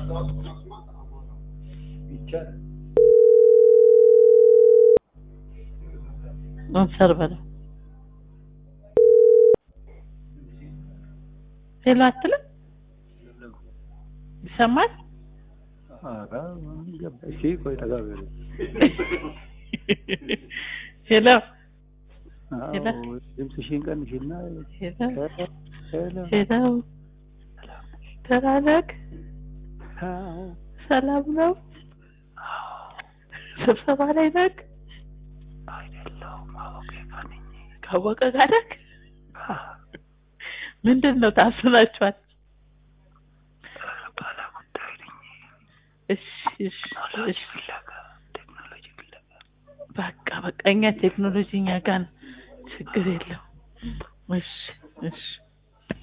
ይቻላል። ኦብሰርቭ በለው ሄሎ አትልም ይሰማል ኧረ ምን ገባ? እሺ ቆይ ጠጋ በል። ሄሎ አዎ፣ ሄሎ። ድምፅሽን ቀንሽና ሄሎ ሄሎ ሄሎ ደህና ነህ አዎ ሰላም ነው ስብሰባ ላይ ነህ አይደለሁም አወቄ ጋር ነኝ። ካወቀ ጋር ነህ ምንድን ነው ታስናችኋል ባለ ጉዳይ ነኝ። እሺ እሺ እሺ ፍለጋ ቴክኖሎጂ ፍለጋ በቃ በቃ እኛ ቴክኖሎጂ እኛ ጋር ነው ችግር የለውም እሺ እሺ